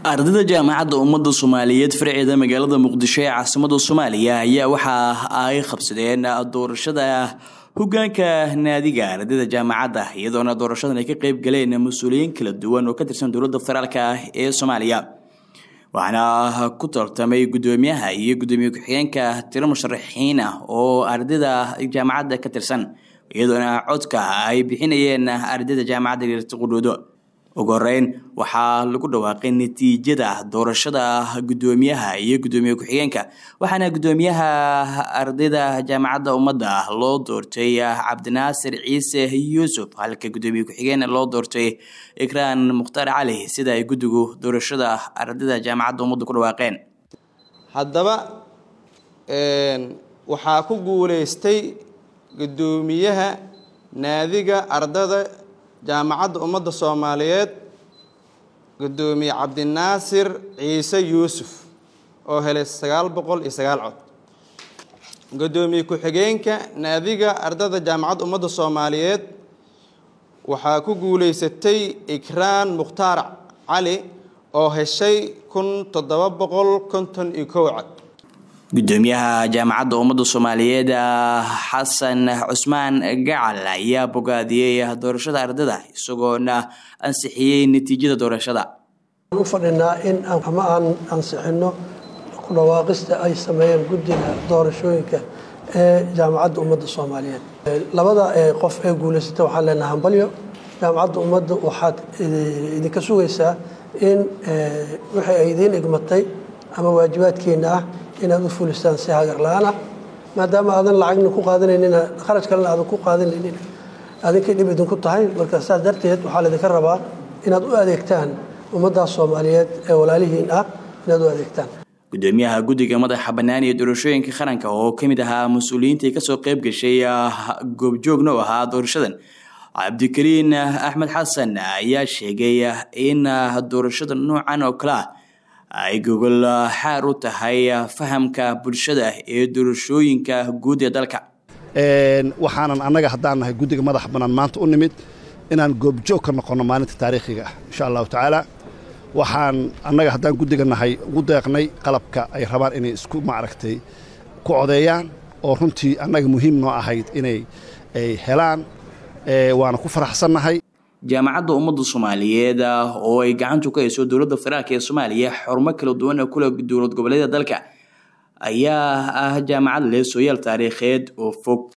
ardayda jaamacadda ummadda soomaaliyeed farceeda magaalada muqdisho ee caasimada soomaaliya ayaa waxa ay qabsadeen doorashada hogaanka naadiga ardayda jaamacadda iyadoona doorashadan ay ka qeyb galeen mas-uuliyiin kala duwan oo ka tirsan dowladda federaalk ee soomaaliya waxaana ku tartamay guddoomiyaha iyo guddoomiye ku-xigeenka tiro musharaxiin ah oo ardayda jaamacadda ka tirsan iyadoona codka ay bixinayeen ardayda jaamacadda geerti qudhuudo ugu horeyn waxaa lagu dhawaaqay natiijada doorashada guddoomiyaha iyo guddoomiye ku-xigeenka waxaana guddoomiyaha ardayda jaamacadda ummadda loo doortay cabdinaasir ciise yuusuf halka guddoomiye ku-xigeen loo doortay ikraan mukhtaar cali sida ay guddigu doorashada ardayda jaamacadda ummadda ku dhawaaqeen haddaba waxaa ku guuleystay guddoomiyaha naadiga ardada jaamacadda ummadda soomaaliyeed guddoomiye cabdinaasir ciise yuusuf oo helay sagaal boqol iyo sagaal cod guddoomiye ku-xigeenka naadiga ardada jaamacadda ummadda soomaaliyeed waxaa ku guuleysatay ikraan mukhtaar cali oo heshay kun toddoba boqol konton iyo kow cod guddoomiyaha jaamacadda ummadda soomaaliyeed xasan cusmaan gacal ayaa bogaadiyey doorashada ardayda isagoona ansixiyey natiijada doorashada u fadhinaa in ama aan ansixino ku dhawaaqista ay sameeyeen guddiga doorashooyinka ee jaamacadda ummadda soomaaliyeed labada qof ee guuleysata waxaan leenaha hambalyo jaamacadda ummadda waxaad idinka sugaysaa in wixii ay idiin igmatay ama waajibaadkeena ah inaad u fulistaan si hagar la-aan ah maadaama aadan lacagna ku qaadanaynin kharaj kalena aadan ku qaadanaynin adinkay dhib idinku tahay marka saas darteed waxaa laydinka rabaa inaad u adeegtaan ummaddaas soomaaliyeed ee walaalihiin ah inaad u adeegtaan guddoomiyaha guddiga madaxa bannaan iyo doorashooyinka qaranka oo ka mid ahaa mas-uuliyiintai kasoo qeyb gashay goobjoogna u ahaa doorashadan cabdikariin axmed xasan ayaa sheegay in doorashada noocan oo kale ah ay gogol xaar u tahay fahamka bulshada ee doorashooyinka guud ee dalka waxaanan annaga haddaan nahay guddiga madaxa bannaan maanta u nimid inaan goobjoog ka noqonno maalinta taariikhiga ah insha allahu tacaala waxaan annaga haddaan guddiga nahay ugu deeqnay qalabka ay rabaan inay isku maaragtay ku codeeyaan oo runtii annaga muhiim noo ahayd inay ay helaan waana ku faraxsannahay jaamacadda ummadda soomaaliyeed oo ay gacantu ka hayso dowladda federaalk ee soomaaliya xarumo kala duwan oo kule dowlad goboleeda dalka ayaa ah jaamacad leh sooyaal taariikheed oo fog